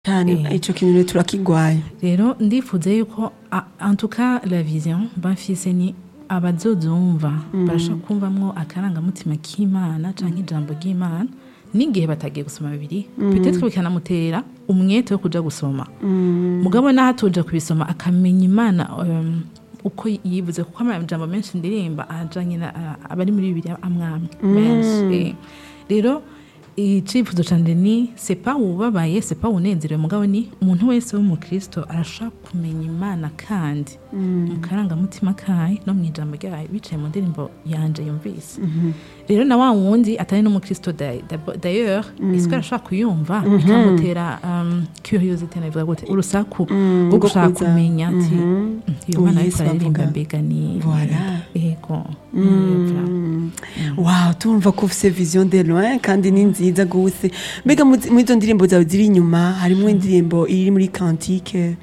cyane Eh. ico kintu rero turakigwaye rero ndifuza yuko a- en tout cas la vision bafise ni abazozumva barashaka kumvamwo akarangamutima k'imana canke ijambo ry'imana n'igihe batagiye gusoma bibiri peut-être bikanamutera umwete wo kuja gusoma mugabo naho atoja kubisoma akamenya imana um, uko yivuze kuko amajambo menshi ndirimba ajanye na a- abari muri bibiri amwamwe menshi eh. rero icifuzo canje ni sepa wubabaye sepa unezerewe mugabo ni umuntu wese w'umukristo arashaka kumenya imana kandi mu karangamutima kayo no mu ijambo ryayo bicaye mu ndirimbo yanje yumvise rero na wa wundi atari n'umukristo da- da- d'ailleurs isi arashaka kuyumva bikamutera um, curiosité nabivuga gute urusaku rwo rwo gushaka kuza. kumenya ati iyo Uwo mana ariko Yesu araririmba bavuga. mbega ni Voilà. yego Mm. wow turumva ko ufise vision de loin kandi ni nziza gose mbega mu mu izo ndirimbo zawe ziri inyuma harimwo indirimbo iri muri kantike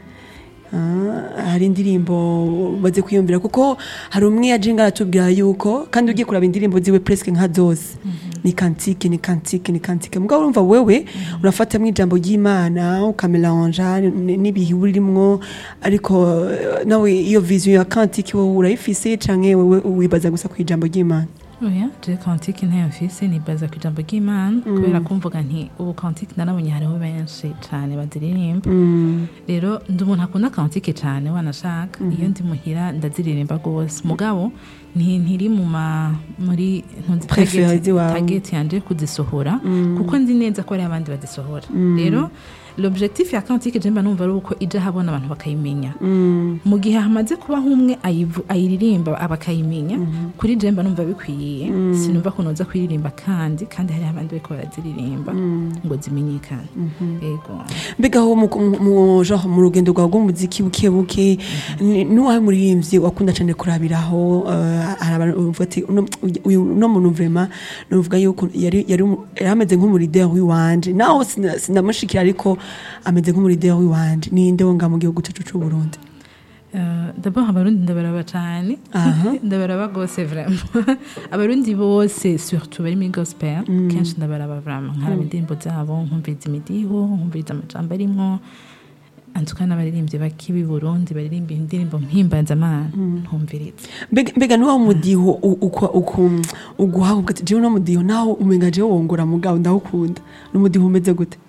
Ah, hari indirimbo baze kwiyumvira kuko hari umwe yajenga aratubwira yuko kandi ugiye kuraba indirimbo ziwe presque nka zose ni kantike ni kantike ni kantike mugabo urumva wewe urafatamwo ijambo ry'imana ukamelanja n'ibihe urimwo ariko eh, nawe iyo vision ya kantike wowe urayifise canke wewe wibaza gusa ku ijambo ry'imana oya je kantike ntayo mfise nibaza ku ijambo ry'imana kubera kumvuga nti ubu kantike narabonye hariho benshi cane baziririmba rero ndi umuntu akunda kantike cane wanashaka iyo ndi muhira ndaziririmba rwose mugabo nti- ntiri mu ma muri ntunzi Preference target- iwawe. target yanje kuzisohora kuko nzi neza ko hari abandi bazisohora rero l'objectif ya kantike je mba numva ari uko ija habona abantu bakayimenya mu gihe hamaze kuba nk'umwe ayivu- ayiririmba bakayimenya kuri je mba numva bikwiye sinumva ko noza kuyiririmba kandi kandi hari abandi bariko baraziririmba ngo zimenyekane yego mbega aho mu- mu- mu genre mu rugendo rwawe rw'umuziki buke buke ni- n'uwahe muririmbyi wakunda cyane kurabiraho eh, hari abantu bavuga ati uno uyu- uno muntu vraiment nuvuga yuko yari yari umu- yari ameze nk'umurideri w'iwanje naho sina- sinamushikira ariko ameze nk'umurideri w'iwanje ninde wo nga mu gihugu cyacu c'u Burundi Uh, d'abord abarundi ndabaraba cane Aha. ndabaraba gose vraiment abarundi bose surtout bari muri gospel kenshi ndabaraba vraiment nkaraba indirimbo zabo nkumviriza imidiho nkumviriza amajambo arimwo antuka n'abaririmbyi bakibi burundi baririmba indirimbo mpimbazamana ntumviriza mbega mbega n'uwo mudiho u- uko- uku- uguha uvuga ati jewe uno mudiho naho umenga jewe wongora mugabo ndawukunda n'umudiho umeze gute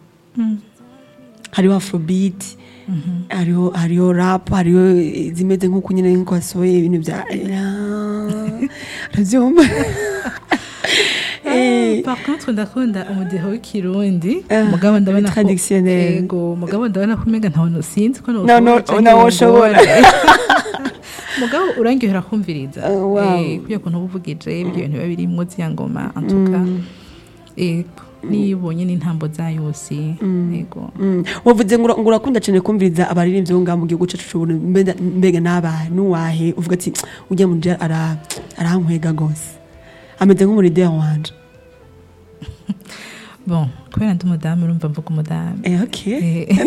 hariho afrobeat hariho hariho rap hariho zimeze nk'uko nyine nk'uko wasohoye ibintu bya urabyumva Eh, par contre ndakunda umudiho w'ikirundi Ah, mugabo ndabona ko traditionnel. yego mugabo ndabona ko umenga ntawe sinzi ko No, no, canke nawo wongora. ushobora. mugabo urangihera kumviriza Ah, wow. Eh, kuya kuntu uba uvugije ibyo bintu biba birimwo zya ngoma antuka yego niyo ubonye n'intambo zayo yose yego mm. wavuze ngo ura- ngo urakunda cyane kumviriza abaririmbyi bo ngaha mu gihugu cyacu c'u Burundi mbega mbega n'abahe n'uwahe uvuga ati ujya mu nje ara arankwega gose ameze nk'umurideri wanje bon kubera ndi umudamu urumva mvuga umudamu eh okay Eh.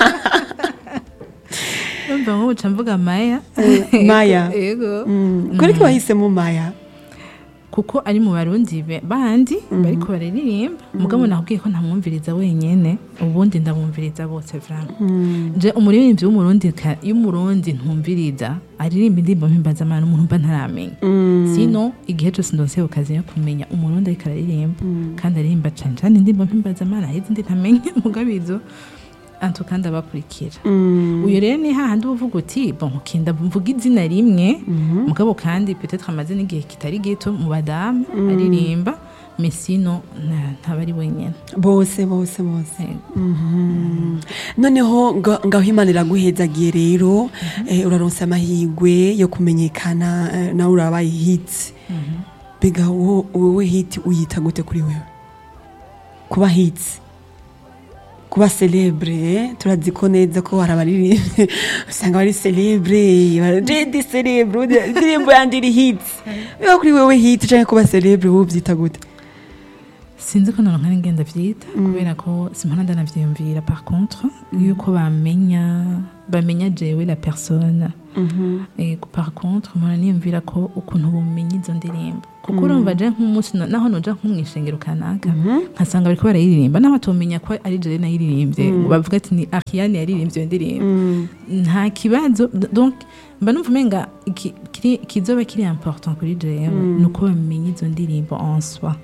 urumva nk'ubu mvuga maya Maya. yego Mm. kuri ko wahisemo maya kuko ari mu barundi be- bandi bariko bararirimba mugabo nakubwiye ko ntamwumviriza wenyene ubundi ndabumviriza bose vraiment je umuririmbyi w'umurundi ka- y'umurundi ntumviriza aririmba indirimbo mpimbazamana umuntu mba ntaramenya sino igihe cyose ndonse ku kazi yo kumenya umurundi ariko araririmba kandi aririmba cane cane indirimbo mpimbazamana hari izindi ntamenya mugabo izo antu kandi abakurikira uyu rero ni hahandi uba uvuga uti bon ukinda mvuga izina rimwe mugabo kandi peut-être amaze n'igihe kitari gito mu badamu aririmba mesino ntaba ari wenyine bose bose bose Yego. noneho nga- ngaho imana iraguhezagiye rero eh, uraronsa amahirwe yo kumenyekana eh, nawe urabaye hiti mbega wo- wowe hiti uyita gute kuri wewe kuba hiti kuba celebre turazi ko neza ko hari abaririmbyi usanga bari celebre jedi celebre indirimbo yandi iri hiti biba kuri wewe hiti cyangwa kuba celebre wowe ubyita gute sinzi ko noneho ngenda byita kubera ko simpana ndanavyiyumvira par contre yuko bamenya bamenya jewe la personne Ego, par contre mpora niyumvira ko ukuntu bumenya izo ndirimbo kuko urumva je nk'umunsi na- naho noja nko mw'ishengero kanaka nkasanga bariko barayiririmba naho batomenya ko ari jewe nayiririmbye ngo bavuga ati ni Ariane yaririmbye iyo ndirimbo nta kibazo donc mba numva umenga iki- kiri- kizoba kiri important kuri jewe ni uko bamenya izo ndirimbo en soi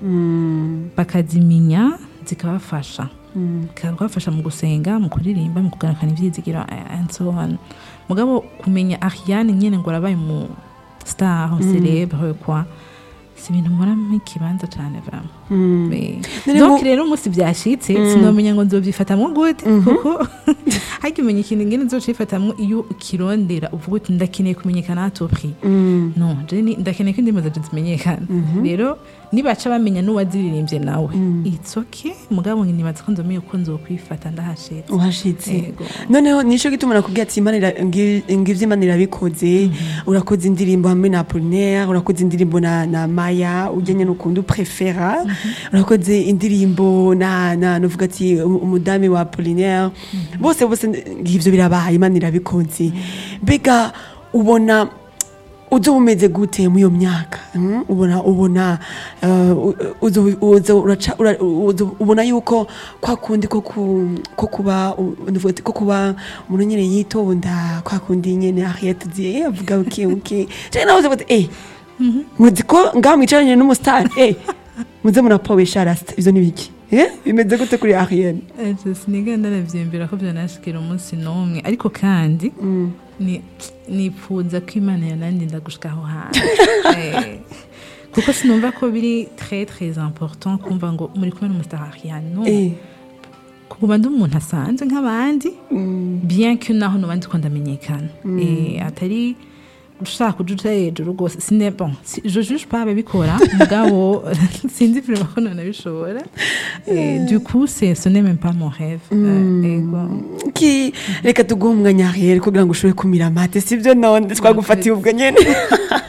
bakazimenya zikabafasha zikabafasha mu gusenga mu kuririmba mu kugarukana ivyizigiro eh, and so on mugabo kumenya Ariane nyene ngo arabaye mu star célèbre quoi si ibintu mporamo ikibanza cane vraiment Eh, None donc mu- rero umunsi vyashitse sinomenya ngo nzovyifatamwo gute kuko harya umenya ikintu ngene nzocifatamwo iyo ukirondera uvuga uti ndakeneye kumenyekana à tout prix no je ni- ndakeneye ko indirimbo zaje zimenyekana rero nibaca bamenya n'uwaziririmbye nawe it's okay mugabo nibaza ko nzomenya uko nzokwifata ndahashitse uhashitse Yego. noneho nico gituma nakubwira ati imana ira- ngi- ngivyo imana irabikoze urakoze indirimbo hamwe na apolinaire urakoze indirimbo na, na maya ujyanye n'ukuntu uprefera urakoze indirimbo na, na nuvuga ati um- umudami wa apolinaire bose bose ngivyo birabaye imana irabikoze mbega ubona uzo umeze gute muri iyo myaka mm? ubona ubona uh, uzo- uzo uraca- ura- uzo- ubona yuko kwa kundi ko ku- ko kuba u- nuvuga ati ko kuba umuntu nyine yitonda kwa kundi nyine Harriet uziye avuga uki uki cyane nawe uzi eh muzi ko ngaho mwicaranye n'umusitari eh muze murapobesha rasta ivyo ni biki eh bimeze gute kuri Harriet siniga ndanavyiyumvira ko vyanashikira umunsi n'umwe ariko kandi ni- nipfuza ko imana yanandinda gushika aho hantu Eh, kuko sinumva ko biri très très important kumva ngo muri kumwe n'umusitari no eh kuguma ndi umuntu asanzwe nk'abandi bien que naho noba ndiko ndamenyekana Eh, atari ushaka kuja uja hejuru rwose sine bon si- je juge pas ababikora mugabo sinzi vraiment ko nanabishobora Eh, du coup c'est ce n'est même pas mon rêve Eh, ego. ki reka tuguhe umwanya Harriet kugira ngo ushobore kumira amate sivyo none twagufatiye ubwo nyene